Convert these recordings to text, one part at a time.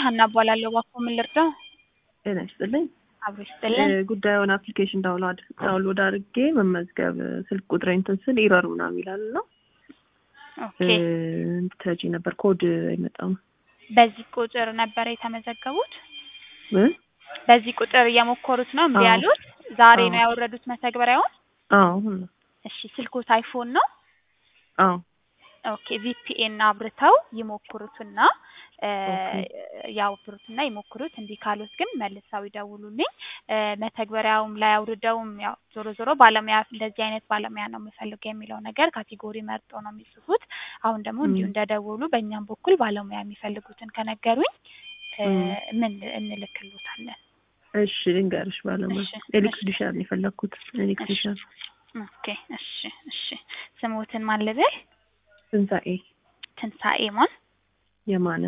ሀና እባላለሁ። እባክዎ ምን ልርዳው? ጤና ይስጥልኝ። አብሮ ይስጥልን። እ ጉዳዩን አፕሊኬሽን ዳውንሎድ ዳውንሎድ አድርጌ መመዝገብ ስልክ ቁጥሬ እንትን ስል ኢረር ምናምን ይላል እና ኦኬ እንድትረጂ ነበር። ኮድ አይመጣም በዚህ ቁጥር ነበር የተመዘገቡት? እ? በዚህ ቁጥር እየሞከሩት ነው እምቢ አዎ። ያሉት? ዛሬ ነው አዎ። ያወረዱት መተግበሪያውን? አዎ አሁን ነው። እሺ ስልክዎት አይፎን ነው? አዎ ኦኬ ቪፒኤን አብርተው ይሞክሩትና እ ኦኬ። ያውብሩትና ይሞክሩት። እንዲህ ካሉት ግን መልሰው ይደውሉልኝ። እ መተግበሪያውም ላይ አውርደውም ያው ዞሮ ዞሮ ባለሙያ እንደዚህ አይነት ባለሙያ ነው የምፈልገው የሚለው ነገር ካቴጎሪ መርጠው ነው የሚጽፉት። አሁን ደግሞ እንዲሁ ም። እንደደወሉ በእኛም በኩል ባለሙያ የሚፈልጉትን ከነገሩኝ እ ም። ምን እንልክሎታለን። እሺ ልንገርሽ ባለሙያ እሺ እሺ ኤሌክትሪሻን ነው የፈለግኩት እሺ ኤሌክትሪሻን ኦኬ እሺ እሺ ስሞትን ማን ልበል? ትንሣኤ ትንሣኤ ማን? የማነ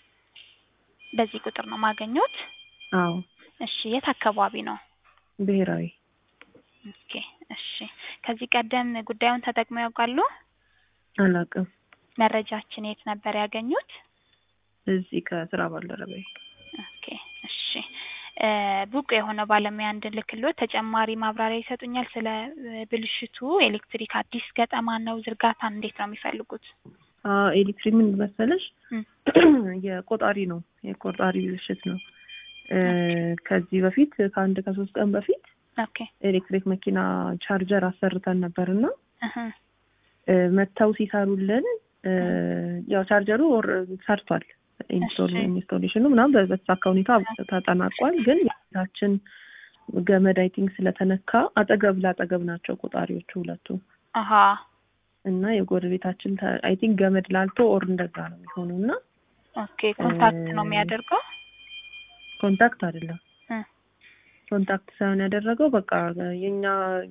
በዚህ ቁጥር ነው ማገኘት? አዎ እሺ የት አካባቢ ነው? ብሔራዊ ኦኬ እሺ ከዚህ ቀደም ጉዳዩን ተጠቅመው ያውቃሉ? አላውቅም መረጃችን የት ነበር ያገኙት? እዚህ ከስራ ባልደረባዬ ኦኬ እሺ እ ብቁ የሆነ ባለሙያ እንድልክልዎት ተጨማሪ ማብራሪያ ይሰጡኛል? ስለ እ ብልሽቱ ኤሌክትሪክ አዲስ ገጠማ ነው ዝርጋታን እንዴት ነው የሚፈልጉት? አዎ ኤሌክትሪክ ምን መሰለሽ እም የቆጣሪ ነው የቆጣሪ ብልሽት ነው እ ኦኬ ከዚህ በፊት ከአንድ ከሶስት ቀን በፊት ኦኬ ኤሌክትሪክ መኪና ቻርጀር አሰርተን ነበር እና እህ እ መጥተው ሲሰሩልን እ እህ ያው ቻርጀሩ ኦር ሰርቷል ኢንስቶል እሺ ኢንስቶሌሽኑ ምናምን በ- በተሳካ ሁኔታ ተጠናቋል። ግን የቤታችን ገመድ አይ ቲንክ ስለተነካ አጠገብ ላጠገብ ናቸው ቆጣሪዎቹ ሁለቱ አሀ እና የጎረቤታችን አይ ቲንክ ገመድ ላልቶ ኦር እንደዛ ነው የሚሆነው እና ኦኬ ኮንታክት ነው የሚያደርገው? ኮንታክት አይደለም እ ኮንታክት ሳይሆን ያደረገው በቃ የኛ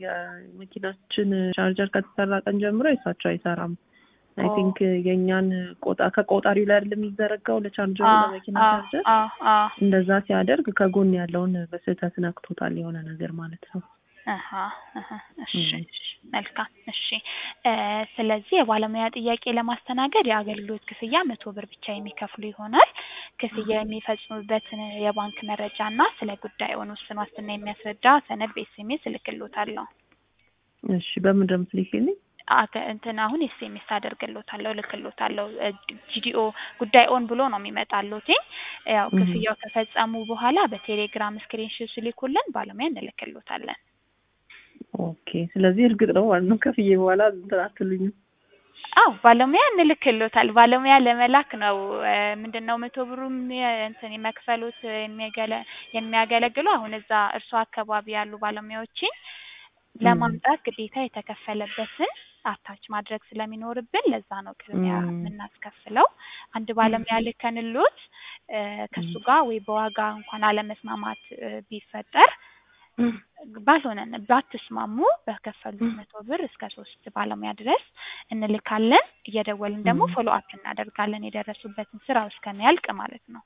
የመኪናችን ቻርጀር ከተሰራ ቀን ጀምሮ የእሳቸው አይሰራም። አይ ኦ ቲንክ የእኛን ቆጣ ከቆጣሪው ላይ አይደለም የሚዘረጋው ለቻርጀሩ አ ለመኪና አ ቻርጀር አ አ እንደዛ ሲያደርግ ከጎን ያለውን በስህተት ነክቶታል የሆነ ነገር ማለት ነው። አሀ አሀ እሺ እም። እሺ መልካም እሺ እ ስለዚህ የባለሙያ ጥያቄ ለማስተናገድ የአገልግሎት ክፍያ መቶ ብር ብቻ የሚከፍሉ ይሆናል። ክፍያ የሚፈጽሙበትን የባንክ መረጃ እና ስለ ጉዳዩን ውስን ዋስትና የሚያስረዳ ሰነድ በኤስኤምኤስ እልክልዎታለሁ። እሺ በምን እንደምትልኪልኝ? አገ እንትን አሁን ኤስኤምኤስ አደርግልዎታለሁ እልክልዎታለሁ እ ጂዲኦ ጉዳይ ኦን ብሎ ነው የሚመጣልዎትኝ። ያው እም። ክፍያው ከፈጸሙ በኋላ በቴሌግራም ስክሪንሾት ሲልኩልን ባለሙያ እንልክልዎታለን። ኦኬ ስለዚህ እርግጥ ነው ማለት ነው ከፍዬ በኋላ እንትን አትሉኝም? አዎ ባለሙያ እንልክልዎታል። ባለሙያ ለመላክ ነው እ ምንድነው መቶ ብሩም የ እንትን የመክፈሉት የሚያገለ የሚያገለግለው አሁን እዛ እርስዎ አካባቢ ያሉ ባለሙያዎችን እም። ለማምጣት ግዴታ የተከፈለበትን አታች ማድረግ ስለሚኖርብን ለዛ ነው ቅድሚያ እም። የምናስከፍለው። አንድ ባለሙያ እም። ልከንልዎት እ ከእሱ እም። ጋር ወይ በዋጋ እንኳን አለመስማማት እ ቢፈጠር ባልሆነ ነ ባትስማሙ በከፈሉት መቶ ብር እስከ ሶስት ባለሙያ ድረስ እንልካለን። እየደወልን ደግሞ እም። ፎሎ አፕ እናደርጋለን የደረሱበትን ስራው እስከሚያልቅ ማለት ነው።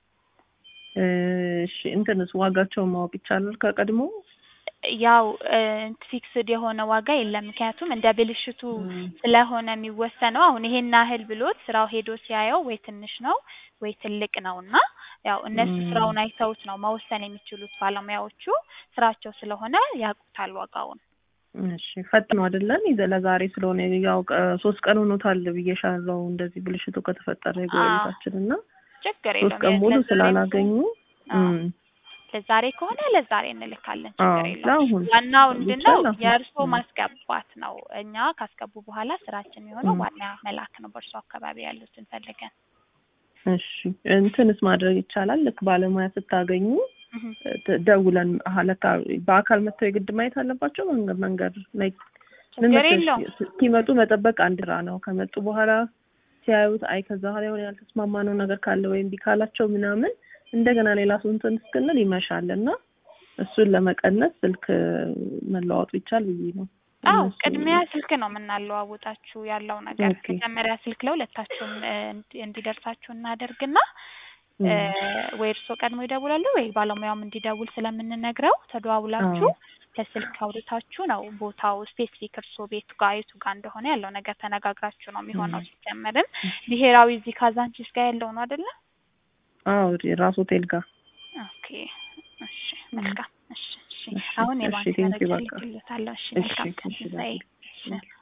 እሺ እንትንስ ዋጋቸውን ማወቅ ይቻላል ከቀድሞ? ያው እ ፊክስድ የሆነ ዋጋ የለም። ምክንያቱም እንደ ብልሽቱ እም። ስለሆነ የሚወሰነው አሁን ይሄን ያህል ብሎት ስራው ሄዶ ሲያየው ወይ ትንሽ ነው ወይ ትልቅ ነው እና ያው እነሱ እም። ስራውን አይተውት ነው መወሰን የሚችሉት ባለሙያዎቹ ስራቸው ስለሆነ ያውቁታል ዋጋውን። እሺ ፈጥነው አይደለም ይዘ ለዛሬ ስለሆነ ያው ቀ ሶስት ቀን ሆኖታል ብዬሻለሁ እንደዚህ ብልሽቱ ከተፈጠረ አዎ የጎረቤታችን እና ችግር ሶስት የለውም ቀን የ ሙሉ ለዛሬም ስላላገኙ አዎ እም። ለዛሬ ከሆነ ለዛሬ እንልካለን አዎ ችግር የለውም። ለአሁን ዋናው ምንድነው ቢቻል አሁን የእርስዎ እም። ማስገባት ነው። እኛ ካስገቡ በኋላ ስራችን የሚሆነው እም። ዋና መላክ ነው በእርስዎ አካባቢ ያሉትን ፈልገን። እሺ እንትንስ ማድረግ ይቻላል ልክ ባለሙያ ስታገኙ እህ እ ት ደውለን አሀ ለካ በአካል መጥተው የግድ ማየት አለባቸው መንገድ መንገድ ላይ ምን ችግር መሰለሽ የለውም። እስኪመጡ መጠበቅ አንድ ስራ ነው። ከመጡ በኋላ ሲያዩት አይ ከዛ በኋላ የሆነ ያልተስማማነው ነገር ካለ ወይም እምቢ ካላቸው ምናምን እንደገና ሌላ ሰው እንትን እስክንል ይመሻል እና እሱን ለመቀነስ ስልክ መለዋወጡ ይቻል ብዬ ነው። አዎ እነሱ ቅድሚያ ስልክ ነው የምናለዋውጣችሁ ያለው ነገር ኦኬ መጀመሪያ ስልክ ለሁለታችሁም እ እንዲ እንዲደርሳችሁ እናደርግና እ እም። ወይ እርስዎ ቀድሞ ይደውላሉ ወይ ባለሙያውም እንዲደውል ስለምንነግረው ተደዋውላችሁ አዎ በስልክ አውርታችሁ ነው ቦታው ስፔሲፊክ እርስዎ ቤቱ ጋር የቱ ጋር እንደሆነ ያለው ነገር ተነጋግራችሁ ነው የሚሆነው። እም። ሲጀመርም ብሔራዊ እዚህ ካዛንቺስ ጋር ያለው ነው አይደለ? አዎ ራስ ሆቴል ጋር ኦኬ እሺ መልካም እሺ እሺ እሺ፣ አሁን እሺ፣ የባንክ ቴንኪው መረጃ በቃ። ልክልዎታለሁ እሺ እሺ፣ መልካም ቀን እሺ፣ ትንሣኤ እሺ። እሺ